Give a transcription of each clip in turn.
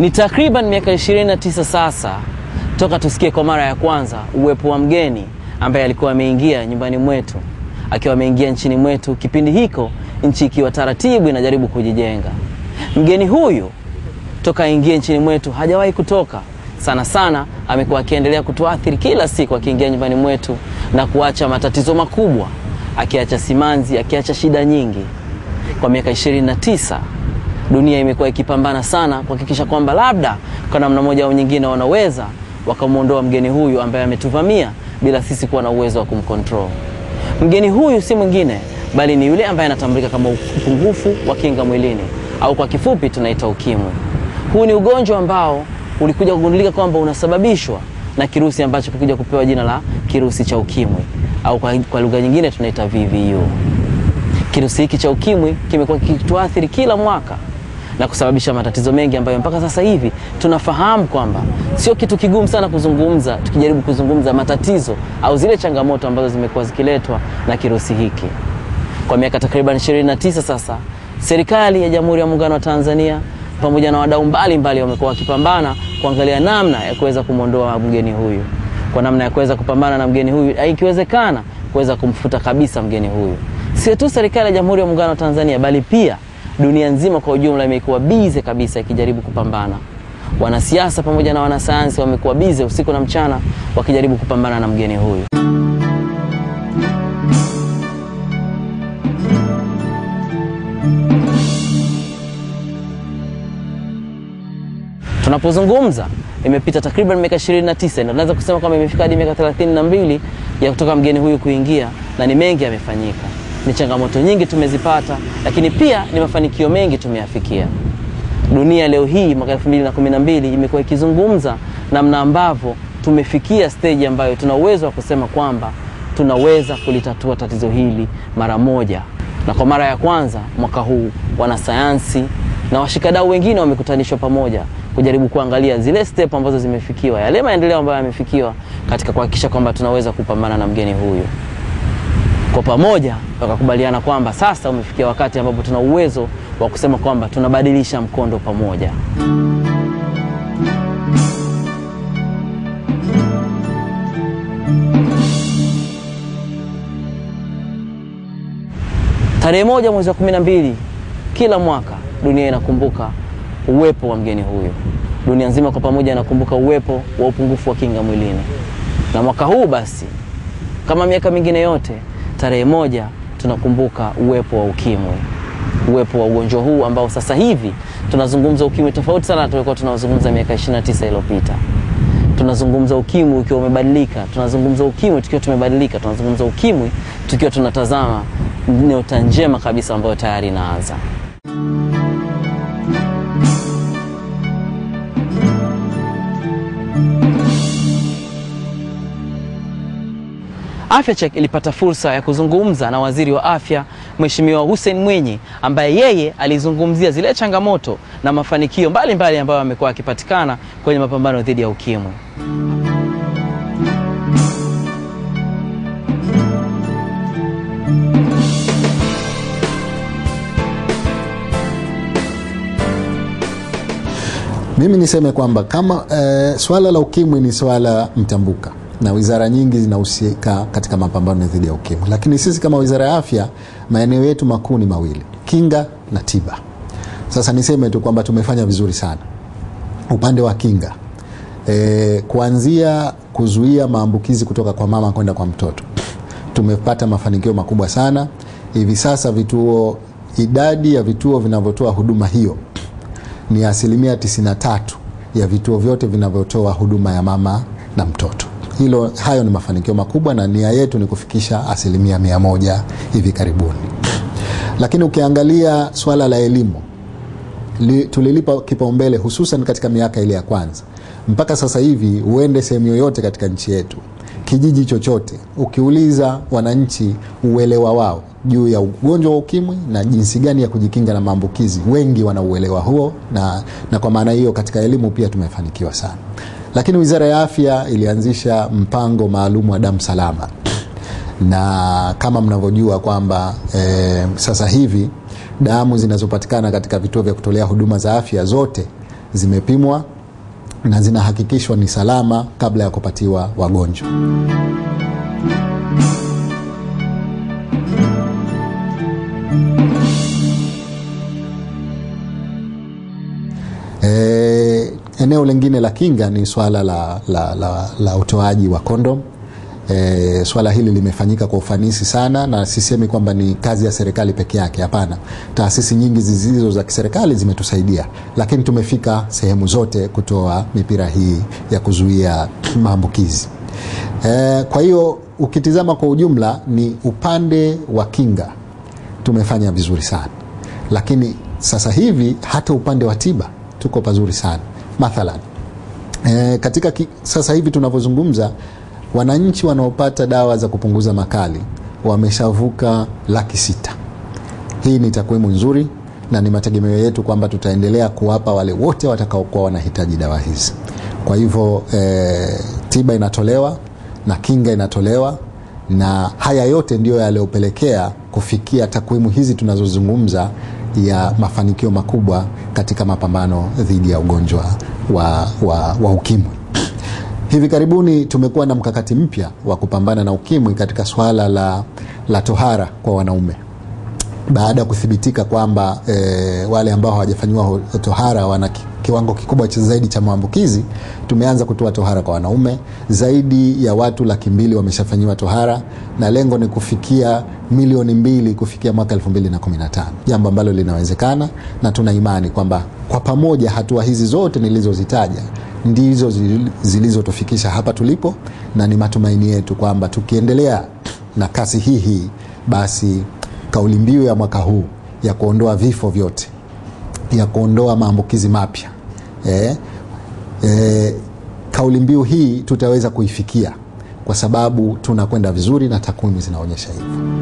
Ni takriban miaka 29 sasa toka tusikie kwa mara ya kwanza uwepo wa mgeni ambaye alikuwa ameingia nyumbani mwetu, akiwa ameingia nchini mwetu, kipindi hiko nchi ikiwa taratibu inajaribu kujijenga. Mgeni huyu toka aingie nchini mwetu hajawahi kutoka. Sana sana amekuwa akiendelea kutuathiri kila siku, akiingia nyumbani mwetu na kuacha matatizo makubwa, akiacha simanzi, akiacha shida nyingi. Kwa miaka 29 dunia imekuwa ikipambana sana kuhakikisha kwamba labda kwa namna moja au nyingine wanaweza wakamwondoa mgeni huyu ambaye ametuvamia bila sisi kuwa na uwezo wa kumcontrol. Mgeni huyu si mwingine bali ni yule ambaye anatambulika kama upungufu wa kinga mwilini au kwa kifupi tunaita ukimwi. Huu ni ugonjwa ambao ulikuja kugundulika kwamba unasababishwa na kirusi ambacho kikuja kupewa jina la kirusi cha ukimwi au kwa, kwa lugha nyingine tunaita VVU. Kirusi hiki cha ukimwi kimekuwa kikituathiri kila mwaka na kusababisha matatizo mengi ambayo mpaka sasa hivi tunafahamu kwamba sio kitu kigumu sana kuzungumza, tukijaribu kuzungumza matatizo au zile changamoto ambazo zimekuwa zikiletwa na kirusi hiki. Kwa miaka takriban 29 sasa, serikali ya Jamhuri ya Muungano wa Tanzania pamoja na wadau mbalimbali wamekuwa wakipambana kuangalia namna ya kuweza kumwondoa mgeni huyu, kwa namna ya kuweza kupambana na mgeni huyu, ikiwezekana kuweza kumfuta kabisa mgeni huyu. Sio tu serikali ya Jamhuri ya Muungano wa Tanzania bali pia dunia nzima kwa ujumla imekuwa bize kabisa ikijaribu kupambana. Wanasiasa pamoja na wanasayansi wamekuwa bize usiku na mchana wakijaribu kupambana na mgeni huyu. Tunapozungumza imepita takriban miaka 29 na tunaweza kusema kwamba imefika hadi miaka 32 ya kutoka mgeni huyu kuingia, na ni mengi yamefanyika. Ni changamoto nyingi tumezipata, lakini pia ni mafanikio mengi tumeyafikia. Dunia leo hii mwaka 2012 imekuwa ikizungumza namna ambavyo tumefikia stage ambayo tuna uwezo wa kusema kwamba tunaweza kulitatua tatizo hili mara moja, na kwa mara ya kwanza mwaka huu wanasayansi na washikadau wengine wamekutanishwa pamoja kujaribu kuangalia zile step ambazo zimefikiwa, yale maendeleo ambayo yamefikiwa katika kuhakikisha kwamba tunaweza kupambana na mgeni huyu. Kwa pamoja wakakubaliana kwamba sasa umefikia wakati ambapo tuna uwezo wa kusema kwamba tunabadilisha mkondo pamoja. Tarehe moja mwezi wa kumi na mbili kila mwaka dunia inakumbuka uwepo wa mgeni huyu. Dunia nzima kwa pamoja inakumbuka uwepo wa upungufu wa kinga mwilini, na mwaka huu basi, kama miaka mingine yote, tarehe moja tunakumbuka uwepo wa ukimwi, uwepo wa ugonjwa huu ambao sasa hivi tunazungumza ukimwi tofauti sana na tulikuwa tunazungumza miaka 29 iliyopita. Tunazungumza ukimwi ukiwa umebadilika, tunazungumza ukimwi tukiwa tumebadilika, tunazungumza ukimwi tukiwa tunatazama nyota njema kabisa ambayo tayari inaanza. Afya Check ilipata fursa ya kuzungumza na waziri wa afya Mheshimiwa Hussein Mwinyi ambaye yeye alizungumzia zile changamoto na mafanikio mbalimbali ambayo amekuwa akipatikana kwenye mapambano dhidi ya ukimwi. Mimi niseme kwamba kama e, swala la ukimwi ni swala mtambuka na wizara nyingi zinahusika katika mapambano dhidi ya ukimwi, lakini sisi kama wizara ya afya maeneo yetu makuu ni mawili, kinga na tiba. Sasa niseme tu kwamba tumefanya vizuri sana upande wa kinga e, kuanzia kuzuia maambukizi kutoka kwa mama kwenda kwa mtoto tumepata mafanikio makubwa sana. Hivi sasa vituo, idadi ya vituo vinavyotoa huduma hiyo ni asilimia 93 ya vituo vyote vinavyotoa huduma ya mama na mtoto. Hilo, hayo ni mafanikio makubwa na nia yetu ni kufikisha asilimia mia moja hivi karibuni. Lakini ukiangalia swala la elimu li, tulilipa kipaumbele hususan katika miaka ile ya kwanza. Mpaka sasa hivi uende sehemu yoyote katika nchi yetu, kijiji chochote, ukiuliza wananchi uelewa wao juu ya ugonjwa wa ukimwi na jinsi gani ya kujikinga na maambukizi, wengi wana uelewa huo, na, na kwa maana hiyo katika elimu pia tumefanikiwa sana. Lakini Wizara ya Afya ilianzisha mpango maalum wa damu salama, na kama mnavyojua kwamba e, sasa hivi damu zinazopatikana katika vituo vya kutolea huduma za afya zote zimepimwa na zinahakikishwa ni salama kabla ya kupatiwa wagonjwa. E, eneo lingine la kinga ni swala la, la, la, la utoaji wa kondom. E, swala hili limefanyika kwa ufanisi sana, na sisemi kwamba ni kazi ya serikali peke yake. Hapana, taasisi nyingi zisizo za kiserikali zimetusaidia, lakini tumefika sehemu zote kutoa mipira hii ya kuzuia maambukizi. E, kwa hiyo ukitizama kwa ujumla ni upande wa kinga tumefanya vizuri sana, lakini sasa hivi hata upande wa tiba tuko pazuri sana. Mathalan e, katika ki, sasa hivi tunavyozungumza wananchi wanaopata dawa za kupunguza makali wameshavuka laki sita. Hii ni takwimu nzuri na ni mategemeo yetu kwamba tutaendelea kuwapa wale wote watakaokuwa wanahitaji dawa hizi. Kwa hivyo e, tiba inatolewa na kinga inatolewa, na haya yote ndiyo yaliyopelekea kufikia takwimu hizi tunazozungumza ya mafanikio makubwa katika mapambano dhidi ya ugonjwa wa, wa, wa ukimwi. Hivi karibuni tumekuwa na mkakati mpya wa kupambana na ukimwi katika swala la, la tohara kwa wanaume baada ya kuthibitika kwamba e, wale ambao hawajafanyiwa tohara wana kiwango kikubwa cha zaidi cha maambukizi. Tumeanza kutoa tohara kwa wanaume. Zaidi ya watu laki mbili wameshafanyiwa tohara na lengo ni kufikia milioni mbili kufikia mwaka 2015, jambo ambalo linawezekana na tuna imani kwamba kwa pamoja hatua hizi zote nilizozitaja ndizo zilizotufikisha hapa tulipo, na ni matumaini yetu kwamba tukiendelea na kasi hii hii basi kauli mbiu ya mwaka huu ya kuondoa vifo vyote, ya kuondoa maambukizi mapya e, e, kauli mbiu hii tutaweza kuifikia kwa sababu tunakwenda vizuri na takwimu zinaonyesha hivyo.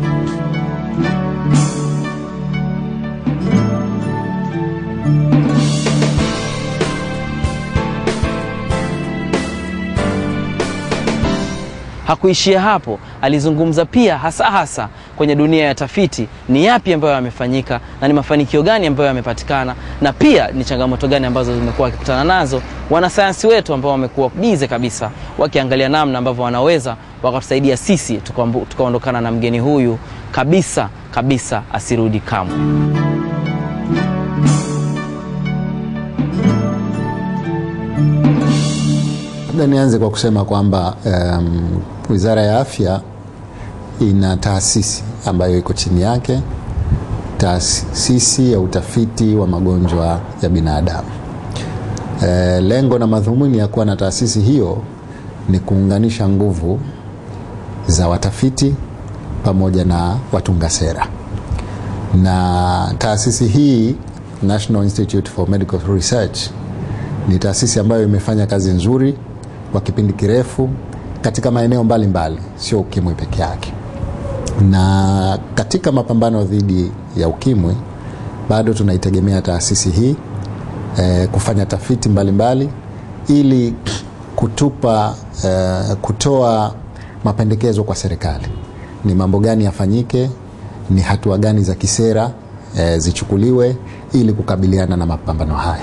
Hakuishia hapo, alizungumza pia hasa hasa kwenye dunia ya tafiti, ni yapi ambayo yamefanyika na ni mafanikio gani ambayo yamepatikana, na pia ni changamoto gani ambazo zimekuwa wakikutana nazo wanasayansi wetu ambao wamekuwa bize kabisa wakiangalia namna ambavyo wanaweza wakatusaidia sisi tukaondokana na mgeni huyu kabisa kabisa asirudi kamwe. Labda nianze kwa kusema kwamba um, Wizara ya Afya ina taasisi ambayo iko chini yake, taasisi ya utafiti wa magonjwa ya binadamu. E, lengo na madhumuni ya kuwa na taasisi hiyo ni kuunganisha nguvu za watafiti pamoja na watunga sera, na taasisi hii National Institute for Medical Research ni taasisi ambayo imefanya kazi nzuri kwa kipindi kirefu katika maeneo mbalimbali, sio ukimwi peke yake. Na katika mapambano dhidi ya ukimwi bado tunaitegemea taasisi hii e, kufanya tafiti mbalimbali mbali, ili kutupa e, kutoa mapendekezo kwa serikali, ni mambo gani yafanyike, ni hatua gani za kisera e, zichukuliwe ili kukabiliana na mapambano haya.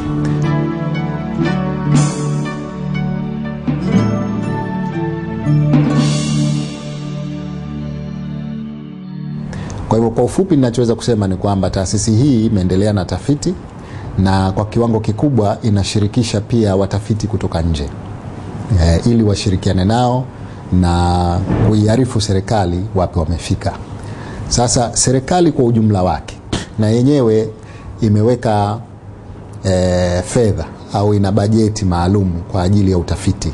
Kwa hivyo kwa ufupi, ninachoweza kusema ni kwamba taasisi hii imeendelea na tafiti na kwa kiwango kikubwa inashirikisha pia watafiti kutoka nje e, ili washirikiane nao na kuiarifu serikali wapi wamefika. Sasa serikali kwa ujumla wake na yenyewe imeweka e, fedha au ina bajeti maalum kwa ajili ya utafiti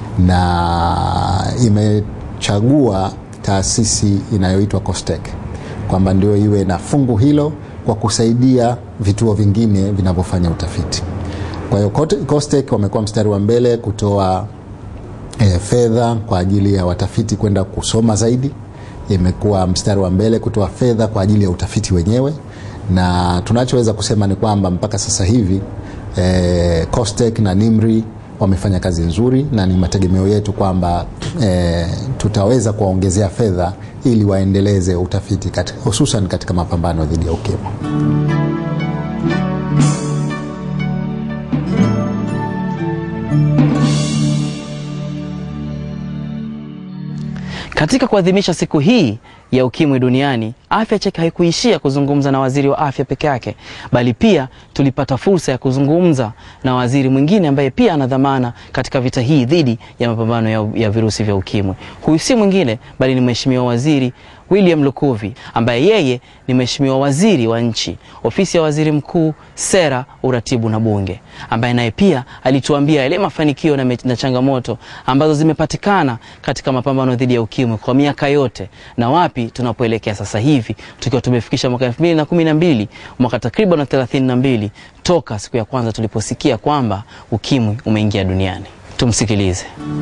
na imechagua taasisi inayoitwa COSTECH kwamba ndio iwe na fungu hilo kwa kusaidia vituo vingine vinavyofanya utafiti. Kwa hiyo COSTECH wamekuwa mstari wa mbele kutoa e, fedha kwa ajili ya watafiti kwenda kusoma zaidi. Imekuwa mstari wa mbele kutoa fedha kwa ajili ya utafiti wenyewe, na tunachoweza kusema ni kwamba mpaka sasa hivi e, COSTECH na NIMRI wamefanya kazi nzuri na ni mategemeo yetu kwamba e, tutaweza kuwaongezea fedha ili waendeleze utafiti katika, hususan katika mapambano dhidi ya ukimwi. Katika kuadhimisha siku hii ya ukimwi duniani, Afya Check haikuishia kuzungumza na waziri wa afya peke yake, bali pia tulipata fursa ya kuzungumza na waziri mwingine ambaye pia ana dhamana katika vita hii dhidi ya mapambano ya, ya virusi vya ukimwi. Huyu si mwingine bali ni Mheshimiwa Waziri William Lukuvi ambaye yeye ni Mheshimiwa Waziri wa nchi, ofisi ya Waziri Mkuu, sera, uratibu na bunge, ambaye naye pia alituambia yale mafanikio na, me- na changamoto ambazo zimepatikana katika mapambano dhidi ya ukimwi kwa miaka yote na wapi tunapoelekea sasa hivi tukiwa tumefikisha mwaka 2012 mwaka takriban 32 toka siku ya kwanza tuliposikia kwamba ukimwi umeingia duniani. Tumsikilize.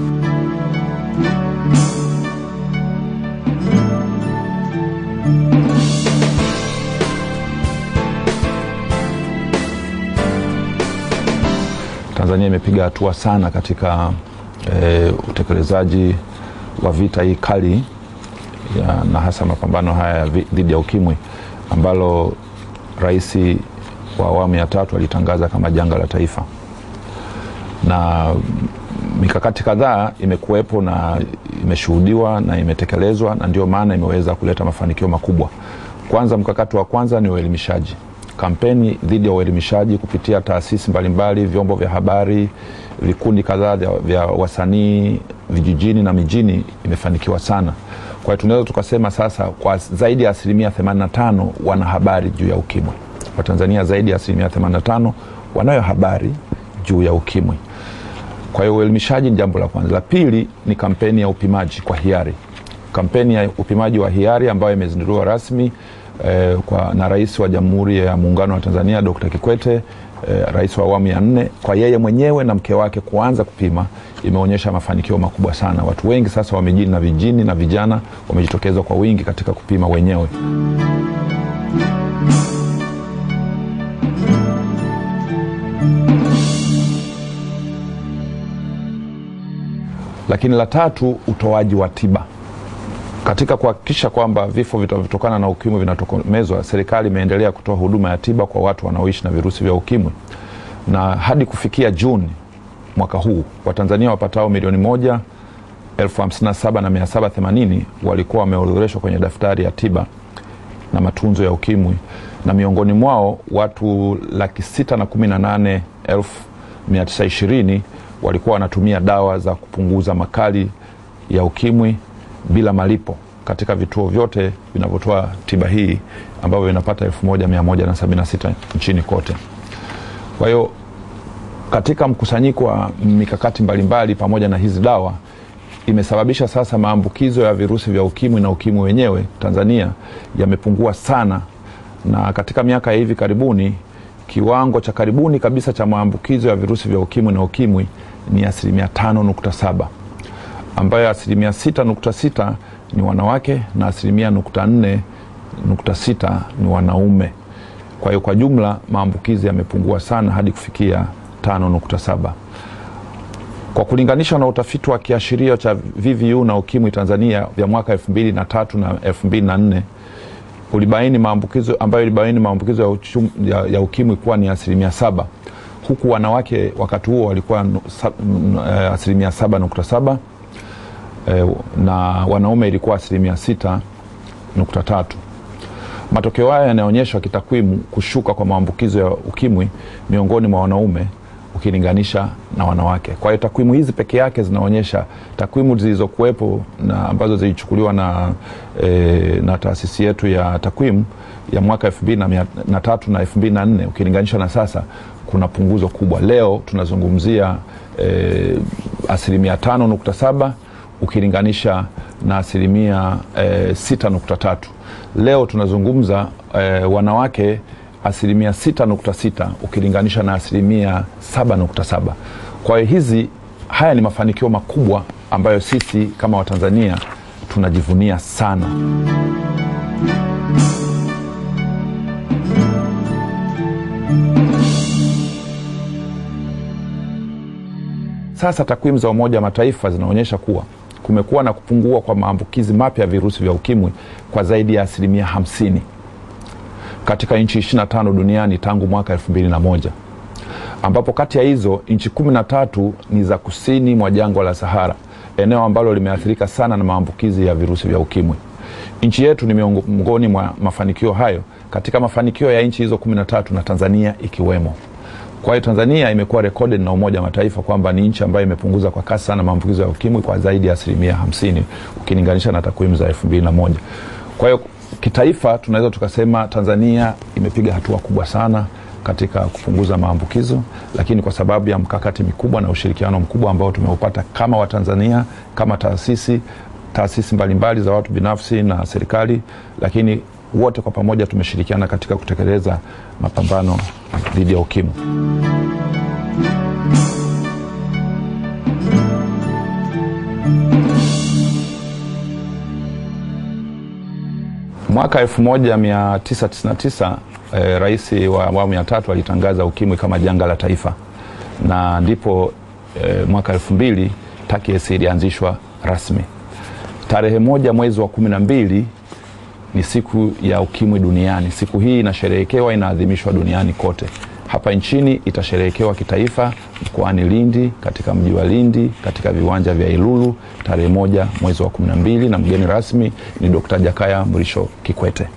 Tanzania imepiga hatua sana katika e, utekelezaji wa vita hii kali ya, na hasa mapambano haya ya vi- dhidi ya ukimwi ambalo rais wa awamu ya tatu alitangaza kama janga la taifa, na mikakati kadhaa imekuwepo na imeshuhudiwa na imetekelezwa, na ndio maana imeweza kuleta mafanikio makubwa. Kwanza, mkakati wa kwanza ni uelimishaji kampeni dhidi ya uelimishaji kupitia taasisi mbalimbali, vyombo vya habari, vikundi kadhaa vya, vya wasanii vijijini na mijini imefanikiwa sana. Kwa hiyo tunaweza tukasema sasa kwa zaidi ya asilimia 85 wana habari juu ya ukimwi. Watanzania zaidi ya asilimia 85 wanayo habari juu ya ukimwi. Kwa hiyo uelimishaji ni jambo la kwanza. La pili ni kampeni ya upimaji kwa hiari, kampeni ya upimaji wa hiari ambayo imezinduliwa rasmi eh, kwa, na Rais wa Jamhuri ya Muungano wa Tanzania Dr. Kikwete eh, rais wa awamu ya nne, kwa yeye mwenyewe na mke wake kuanza kupima, imeonyesha mafanikio makubwa sana. Watu wengi sasa wa mijini na vijijini na vijana wamejitokeza kwa wingi katika kupima wenyewe. Lakini la tatu, utoaji wa tiba katika kuhakikisha kwamba vifo vinavyotokana na ukimwi vinatokomezwa, serikali imeendelea kutoa huduma ya tiba kwa watu wanaoishi na virusi vya ukimwi, na hadi kufikia Juni mwaka huu Watanzania wapatao milioni moja elfu hamsini na saba na mia saba themanini walikuwa wameorodheshwa kwenye daftari ya tiba na matunzo ya ukimwi, na miongoni mwao watu laki sita na kumi na nane elfu mia tisa ishirini walikuwa wanatumia dawa za kupunguza makali ya ukimwi bila malipo katika vituo vyote vinavyotoa tiba hii ambavyo vinapata 1176 nchini kote. Kwa hiyo katika mkusanyiko wa mikakati mbalimbali pamoja na hizi dawa imesababisha sasa maambukizo ya virusi vya ukimwi na ukimwi wenyewe Tanzania yamepungua sana, na katika miaka ya hivi karibuni kiwango cha karibuni kabisa cha maambukizo ya virusi vya ukimwi na ukimwi ni asilimia 5.7 ambayo asilimia 6.6 ni wanawake na asilimia nukta nne nukta sita ni wanaume. Kwa hiyo kwa jumla maambukizi yamepungua sana hadi kufikia 5.7. Kwa kulinganisha na utafiti wa kiashirio cha VVU na ukimwi Tanzania vya mwaka 2003 na 2004 ulibaini maambukizo ambayo ilibaini maambukizo ya, uchum, ya, ya ukimwi kuwa ni asilimia saba huku wanawake wakati huo walikuwa nu- sa- n- eh, asilimia saba nukta saba eh, na wanaume ilikuwa asilimia sita nukta tatu. Matokeo haya yanaonyesha kitakwimu kushuka kwa maambukizo ya ukimwi miongoni mwa wanaume ukilinganisha na wanawake. Kwa hiyo takwimu hizi peke yake zinaonyesha takwimu zilizokuwepo na ambazo zilichukuliwa na, e, na taasisi yetu ya takwimu ya mwaka elfu mbili na mia- na tatu na elfu mbili na nne ukilinganisha na sasa kuna punguzo kubwa. Leo tunazungumzia e, asilimia tano nukta saba ukilinganisha na asilimia e, sita nukta tatu. Leo tunazungumza e, wanawake asilimia sita nukta sita ukilinganisha na asilimia saba nukta saba. Kwa hiyo hizi haya ni mafanikio makubwa ambayo sisi kama Watanzania tunajivunia sana. Sasa takwimu za Umoja wa Mataifa zinaonyesha kuwa kumekuwa na kupungua kwa maambukizi mapya ya virusi vya ukimwi kwa zaidi ya asilimia hamsini katika nchi 25 duniani tangu mwaka 2001 ambapo kati ya hizo nchi kumi na tatu ni za kusini mwa jangwa la Sahara eneo ambalo limeathirika sana na maambukizi ya virusi vya ukimwi. Nchi yetu ni miongoni mwa mafanikio hayo katika mafanikio ya nchi hizo kumi na tatu na Tanzania ikiwemo. Kwa hiyo Tanzania imekuwa recorded na Umoja wa Mataifa kwamba ni nchi ambayo imepunguza kwa kasi sana maambukizo ya ukimwi kwa zaidi ya asilimia hamsini ukilinganisha na takwimu za elfu mbili na moja. Kwa hiyo kitaifa tunaweza tukasema Tanzania imepiga hatua kubwa sana katika kupunguza maambukizo, lakini kwa sababu ya mkakati mikubwa na ushirikiano mkubwa ambao tumeupata kama Watanzania, kama taasisi taasisi mbalimbali za watu binafsi na serikali, lakini wote kwa pamoja tumeshirikiana katika kutekeleza mapambano dhidi ya ukimwi. Mwaka 1999 eh, rais wa awamu ya tatu alitangaza ukimwi kama janga la taifa, na ndipo eh, mwaka elfu mbili TACAIDS ilianzishwa rasmi. Tarehe moja mwezi wa kumi na mbili ni siku ya ukimwi duniani. Siku hii inasherehekewa, inaadhimishwa duniani kote. Hapa nchini itasherehekewa kitaifa mkoani Lindi, katika mji wa Lindi, katika viwanja vya Ilulu tarehe moja mwezi wa kumi na mbili na mgeni rasmi ni Dkt. Jakaya Mrisho Kikwete.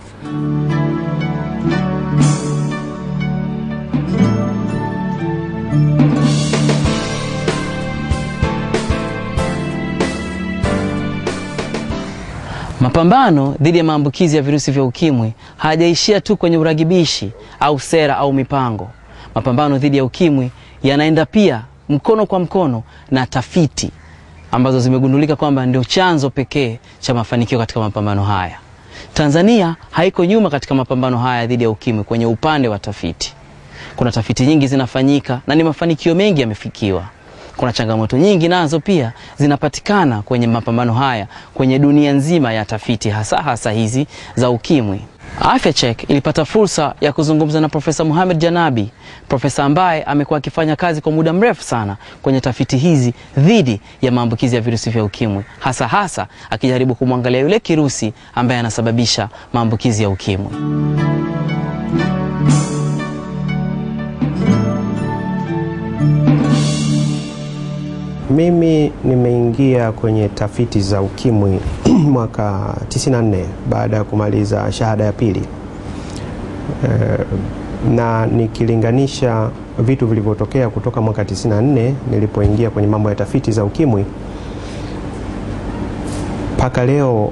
Mapambano dhidi ya maambukizi ya virusi vya ukimwi hayajaishia tu kwenye uragibishi au sera au mipango. Mapambano dhidi ya ukimwi yanaenda pia mkono kwa mkono na tafiti ambazo zimegundulika kwamba ndio chanzo pekee cha mafanikio katika mapambano haya. Tanzania haiko nyuma katika mapambano haya dhidi ya ukimwi kwenye upande wa tafiti. Kuna tafiti nyingi zinafanyika na ni mafanikio mengi yamefikiwa. Kuna changamoto nyingi nazo pia zinapatikana kwenye mapambano haya kwenye dunia nzima ya tafiti, hasa hasa hizi za ukimwi. Afya Check ilipata fursa ya kuzungumza na Profesa Mohamed Janabi, profesa ambaye amekuwa akifanya kazi kwa muda mrefu sana kwenye tafiti hizi dhidi ya maambukizi ya virusi vya ukimwi, hasa hasa akijaribu kumwangalia yule kirusi ambaye anasababisha maambukizi ya ukimwi. Mimi nimeingia kwenye tafiti za ukimwi mwaka 94 baada ya kumaliza shahada ya pili e, na nikilinganisha vitu vilivyotokea kutoka mwaka 94 nilipoingia kwenye mambo ya tafiti za ukimwi mpaka leo,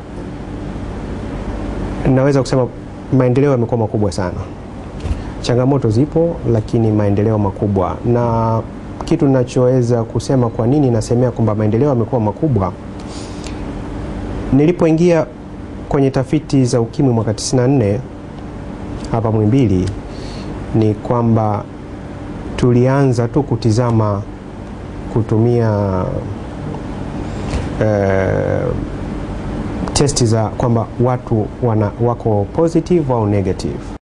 naweza kusema maendeleo yamekuwa makubwa sana. Changamoto zipo, lakini maendeleo makubwa na kitu ninachoweza kusema kwa nini nasemea kwamba maendeleo yamekuwa makubwa, nilipoingia kwenye tafiti za ukimwi mwaka 94 hapa Muhimbili, ni kwamba tulianza tu kutizama kutumia eh, testi za kwamba watu wana, wako positive au negative